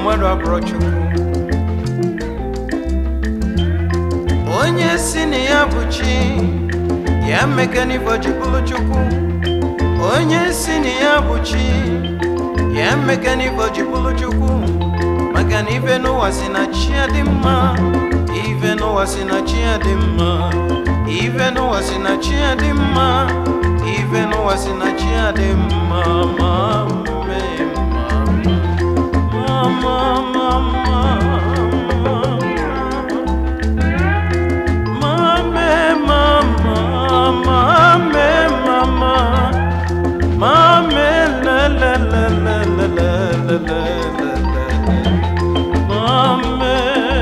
mmadụ abụrụ chukwu onye si na ya bụ chi ya mekanivo ji bụrụ chukwu onye si na ya bụ chi ya mekanivo ji bụrụ chukwu maka na ife n'ụwa si na chi ya dị mma ife n'ụwa si na chi ya dị mma ife n'ụwa si na chi ya dị mma ife n'ụwa si na chi ya dị mma ma mee mma ma ma ma ma Mame, mama, mame, mama, mame, la la la la la la la la la la. Mame.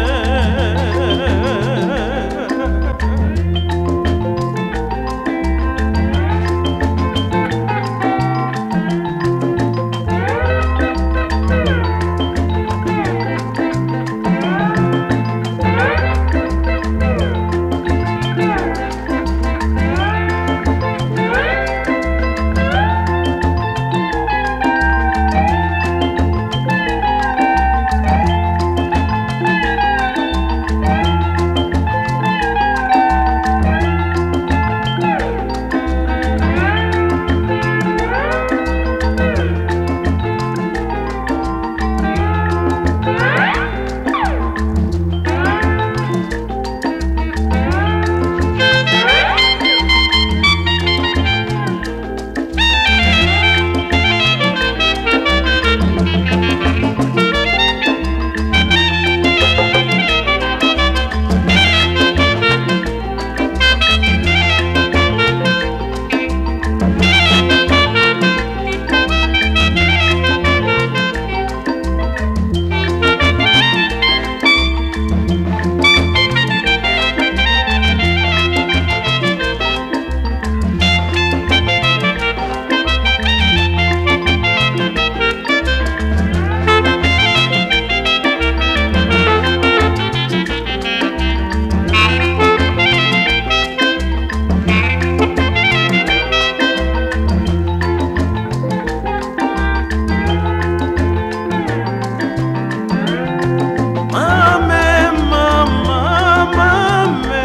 Mame, mama, mame.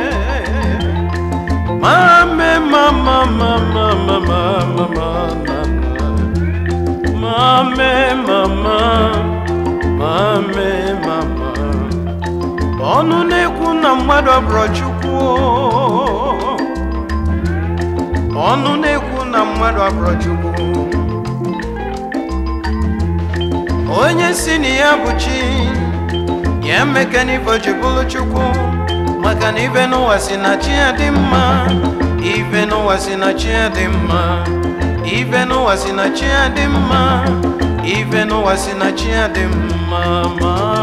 Mame, mama, mama, mama, mama, mame, mama, mame, mama. Ọnụ na-ekwu na mmadụ abụrụ Chukwu. o. Ọnụ na-ekwu na mmadụ abụrụ Chukwu. Onye si na ya bụ chi ya emeka n'ife ji bụrụ chukwu maka na ife n'ụwa si na chi ya dị mma ife n'ụwa si na chi ya dị mma ife n'ụwa si na chi ya dị mma ife n'ụwa si na chi ya dị mma ma